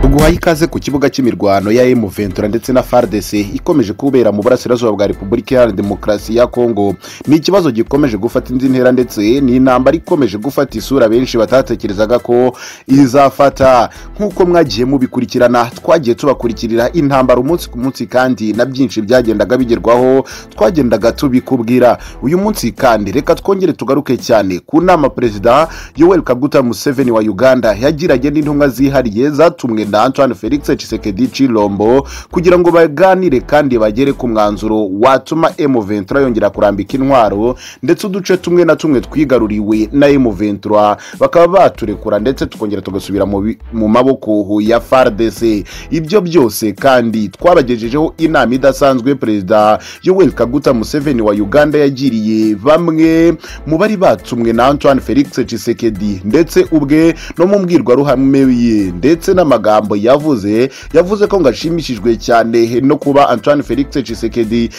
tuguhaye ikaze ku kibuga cy'imirwano ya emu ventura ndetse na fardc ikomeje kubera mu burasirazuba bwa repubulika iharanira demokarasi ya kongo ni ikibazo gikomeje gufata indi ntera ndetse ni intambara ikomeje gufata isura benshi batatekerezaga ko izafata nk'uko mwagiye mubikurikirana twagiye tubakurikirira intambara umunsi ku munsi kandi na byinshi byagendaga bigerwaho twagendaga tubikubwira uyu munsi kandi reka twongere tugaruke cyane ku nama perezida yoweri kaguta museveni wa uganda yagiranye n'intumwa zihariye zatumwe na antoine felix cisekedi cilombo kugira ngo baganire kandi bagere ku mwanzuro watuma emu ventura yongera kurambika intwaro ndetse uduce tumwe na tumwe twigaruriwe na emu ventura bakaba baturekura ndetse tukongera tugasubira mu bi- mu maboko ya fardc ibyo byose kandi twabagejejeho inama idasanzwe perezida yoweri kaguta museveni wa uganda yagiriye bamwe mu bari batumwe na antoine felix cisekedi ndetse ubwe no mu mbwirwaruhame ye ndetse n'amagambo yavuze yavuze ko ngo ashimishijwe cyane no kuba antoine felix cisekedi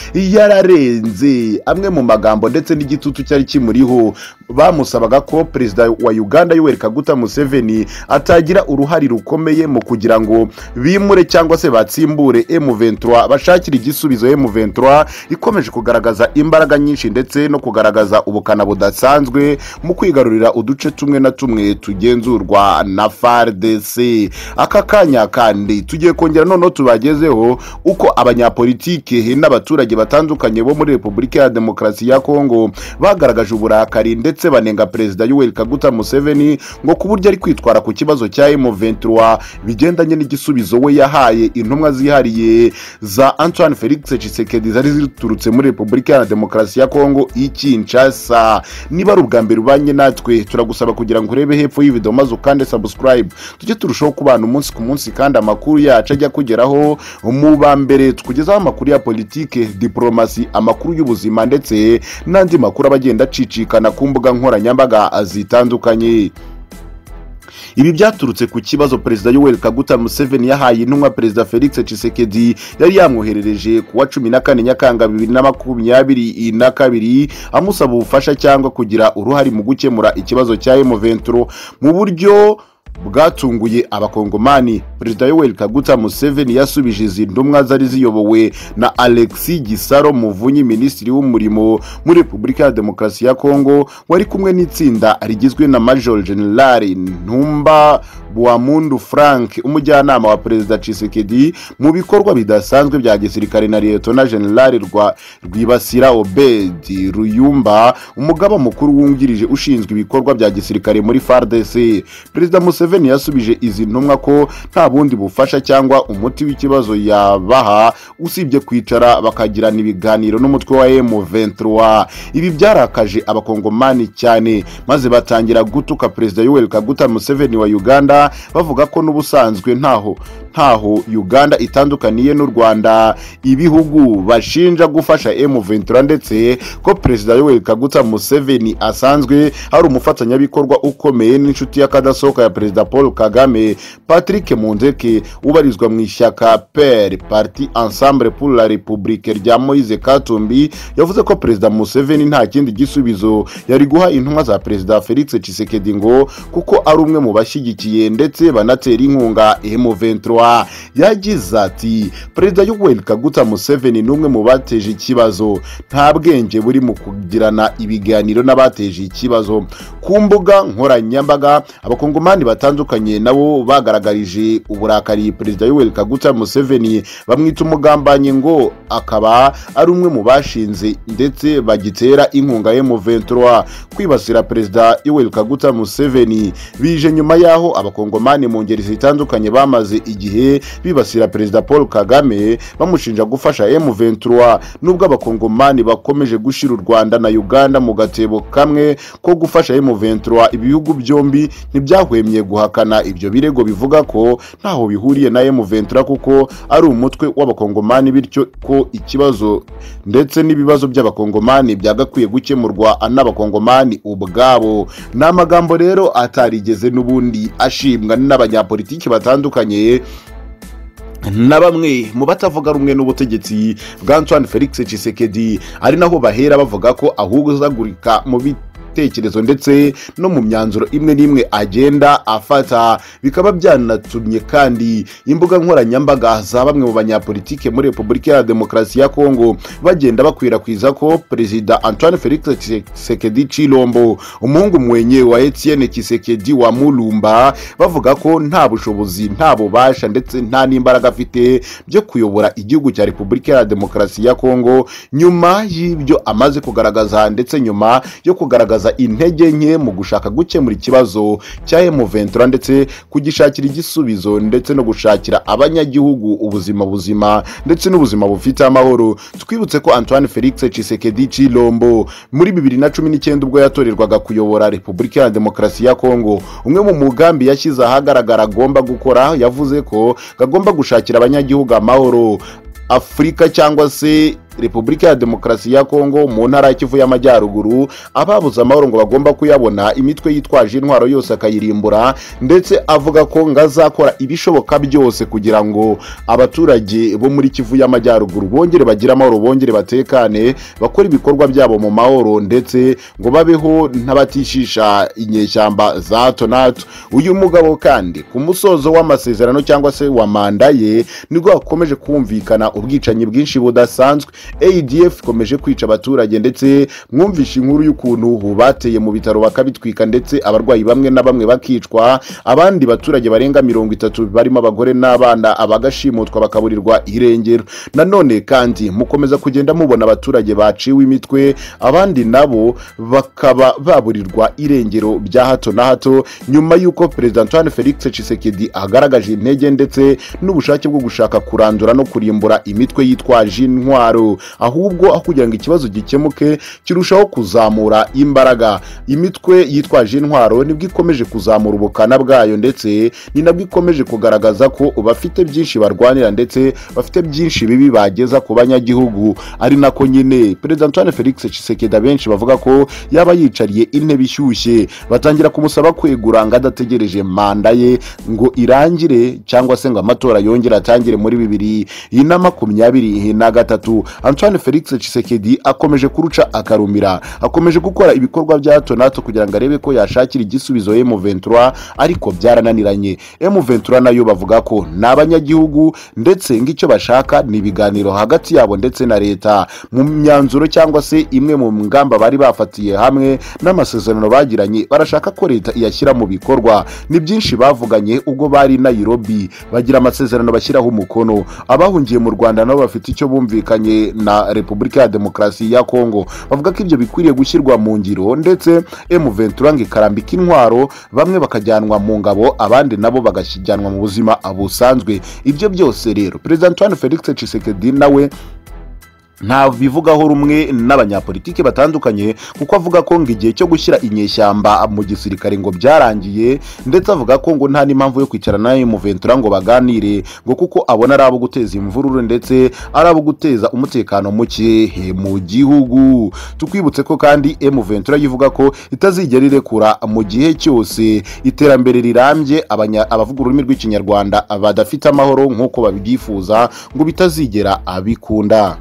yararenze amwe mu magambo ndetse n'igitutu cyari kimuriho bamusabaga ko perezida wa uganda yoweri kaguta museveni atagira uruhare rukomeye mu kugira ngo bimure cyangwa se batsimbure M23 bashakira igisubizo M23 ikomeje kugaragaza imbaraga nyinshi ndetse no kugaragaza ubukana budasanzwe mu kwigarurira uduce tumwe na tumwe tugenzurwa na FARDC aka kanya kandi tugiye kongera noneho tubagezeho uko abanyapolitike n'abaturage batandukanye bo muri Repubulika ya Demokarasi ya Kongo bagaragaje uburakari ndetse banenga perezida Yoweri Kaguta Museveni ngo ku buryo ari kwitwara ku kibazo cya M23 bigendanye n'igisubizo we yahaye intumwa zihariye za Antoine Felix Tshisekedi zari ziturutse muri Repubulika ya Demokarasi ya Kongo i Kinshasa niba ari ubwa mbere ubanye natwe turagusaba kugira ngo urebe hepfo y'ivideo maze ukande subscribe tujye turushaho kubana umunsi ku munsi kandi amakuru yacu ajya kugeraho mu ba mbere tukugezaho amakuru ya politike diporomasi amakuru y'ubuzima ndetse n'andi makuru aba agenda acicikana ku mbuga nkoranyambaga zitandukanye ibi byaturutse ku kibazo perezida yoweri kaguta museveni yahaye intumwa perezida felix cisekedi yari yamwoherereje ku wa cumi na kane nyakanga bibiri na makumyabiri na kabiri amusaba ubufasha cyangwa kugira uruhare mu gukemura ikibazo cya emoventuro mu buryo bwatunguye abakongomani perezida yoweri kaguta museveni yasubije izi ntumwa zari ziyobowe na alexi gisaro muvunyi minisitiri w'umurimo muri repubulika ya demokarasi ya kongo wari kumwe n'itsinda rigizwe na major general ntumba buwamundu frank umujyanama wa perezida cisekedi mu bikorwa bidasanzwe bya gisirikare na liyetona general rwa rwibasira obedi ruyumba umugaba mukuru wungirije ushinzwe ibikorwa bya gisirikare muri fardc perezida museveni yasubije izi ntumwa ko nta bundi bufasha cyangwa umuti w'ikibazo yabaha usibye kwicara bakagirana ibiganiro n'umutwe wa M23 ibi byarakaje abakongomani cyane maze batangira gutuka perezida Yoweri Kaguta Museveni wa Uganda bavuga ko n'ubusanzwe ntaho ntaho Uganda itandukaniye n'u Rwanda ibihugu bashinja gufasha M23 ndetse ko perezida Yoweri Kaguta Museveni asanzwe ari umufatanyabikorwa ukomeye n'inshuti y'akadasohoka ya perezida Paul Kagame Patrick Munzeke ubarizwa mu ishyaka PER Parti Ensemble pour la République rya Moise Katumbi yavuze ko perezida Museveni nta kindi gisubizo yari guha intumwa za perezida Felix Tshisekedi ngo kuko ari umwe mu bashyigikiye ndetse banatera inkunga M23 yagize ati perezida Yoweri Kaguta Museveni ni umwe mu bateje ikibazo nta bwenge buri mu kugirana ibiganiro n'abateje ikibazo ku mbuga nkoranyambaga abakongomani batandukanye nabo bagaragarije uburakari perezida yoweri kaguta museveni bamwita umugambanyi ngo akaba ari umwe mu bashinze ndetse bagitera inkunga M23 kwibasira perezida yoweri kaguta museveni bije nyuma y'aho abakongomani mu ngeri zitandukanye bamaze igihe bibasira perezida paul kagame bamushinja gufasha M23 nubwo abakongomani bakomeje gushyira u rwanda na uganda mu gatebo kamwe ko gufasha M23 ibihugu byombi ntibyahwemye guhakana ibyo birego bivuga ko ntaho bihuriye na M23 kuko ari umutwe w'abakongomani bityo ko ikibazo ndetse n'ibibazo by'abakongomani byagakwiye gukemurwa n'abakongomani ubwabo ni amagambo rero atarigeze n'ubundi ashimwa n'abanyapolitiki batandukanye na bamwe mu batavuga rumwe n'ubutegetsi bwa Antoine Felix Tshisekedi ari naho bahera bavuga ko ahubwo azagurika mu bi bitekerezo ndetse no mu myanzuro imwe n'imwe agenda afata bikaba byanatumye kandi imbuga nkoranyambaga za bamwe mu banyapolitike muri repubulika ya demokarasi ya kongo bagenda bakwirakwiza ko perezida antoine felix Tshisekedi Tshisekedi Chilombo umuhungu mwenye wa Etienne Tshisekedi wa Mulumba bavuga ko nta bushobozi nta bubasha ndetse nta n'imbaraga afite byo kuyobora igihugu cya Repubulika ya Demokarasi ya Kongo nyuma y'ibyo amaze kugaragaza ndetse nyuma yo kugaragaza intege nke mu gushaka gukemura ikibazo cya M23 ndetse kugishakira igisubizo ndetse no gushakira abanyagihugu ubuzima buzima ndetse n'ubuzima bufite amahoro twibutse ko Antoine Felix Tshisekedi Chilombo muri bibiri na cumi n'icyenda ubwo yatorerwaga kuyobora repubulika ya demokarasi ya kongo umwe mu mugambi yashyize ahagaragara agomba gukora yavuze ko agomba gushakira abanyagihugu amahoro afurika cyangwa se repubulika ya demokarasi ya kongo mu ntara ya kivu y'amajyaruguru ababuze amahoro ngo bagomba kuyabona imitwe yitwaje intwaro yose akayirimbura ndetse avuga ko ngo azakora ibishoboka byose kugira ngo abaturage bo muri kivu y'amajyaruguru bongere bagire amahoro bongere batekane bakore ibikorwa byabo mu mahoro ndetse ngo babeho n'abatishisha inyeshyamba za hato na hato uyu mugabo kandi ku musozo w'amasezerano cyangwa se wa manda ye nibwo hakomeje kumvikana ubwicanyi bwinshi budasanzwe adf ikomeje kwica abaturage ndetse mwumvishe inkuru y'ukuntu bateye mu bitaro bakabitwika ndetse abarwayi bamwe na bamwe bakicwa abandi baturage barenga mirongo itatu barimo abagore n'abana abagashimutwa bakaburirwa irengero nanone kandi mukomeza kugenda mubona abaturage baciwe imitwe abandi nabo bakaba baburirwa irengero bya hato na hato nyuma y'uko perezida antoine felix Tshisekedi agaragaje intege ndetse n'ubushake bwo gushaka kurandura no kurimbura imitwe yitwaje intwaro ahubwo aho kugira ngo ikibazo gikemuke kirushaho kuzamura imbaraga imitwe yitwaje intwaro nibwo ikomeje kuzamura ubukana bwayo ndetse ni nabwo ikomeje kugaragaza ko bafite byinshi barwanira ndetse bafite byinshi bibi bageza ku banyagihugu ari nako nyine perezida antoine felix Tshisekedi benshi bavuga ko yaba yicariye intebe ishyushye batangira kumusaba kwegura ngo adategereje manda ye ngo irangire cyangwa se ngo amatora yongere atangire muri bibiri na makumyabiri na gatatu antoine felix Tshisekedi akomeje kuruca akarumira akomeje gukora ibikorwa bya hato na hato kugira ngo arebe ko yashakira igisubizo M23 ariko byarananiranye M23 nayo bavuga ko ni abanyagihugu ndetse ng'icyo bashaka ni ibiganiro hagati yabo ndetse na leta mu myanzuro cyangwa se imwe mu ngamba bari bafatiye hamwe n'amasezerano bagiranye barashaka ko leta iyashyira mu bikorwa ni byinshi bavuganye ubwo bari Nairobi bagira amasezerano bashyiraho umukono abahungiye mu Rwanda nabo bafite icyo bumvikanye na repubulika ya demokarasi ya kongo bavuga ko ibyo bikwiriye gushyirwa mu ngiro ndetse M23 ngo ikarambika intwaro bamwe bakajyanwa mu ngabo abandi nabo bagajyanwa mu buzima busanzwe ibyo byose rero perezida antoine felix Tshisekedi nawe nta bivugaho rumwe n'abanyapolitiki batandukanye kuko avuga ko ngo igihe cyo gushyira inyeshyamba mu gisirikare ngo byarangiye ndetse avuga ko ngo nta n'impamvu yo kwicara na M23 ngo baganire ngo kuko abona ari abo guteza imvururu ndetse ari abo guteza umutekano muke mu gihugu tukwibutse ko kandi M23 yivuga ko itazigera irekura mu gihe cyose iterambere rirambye abavuga ururimi rw'ikinyarwanda badafite amahoro nk'uko babyifuza ngo bitazigera abikunda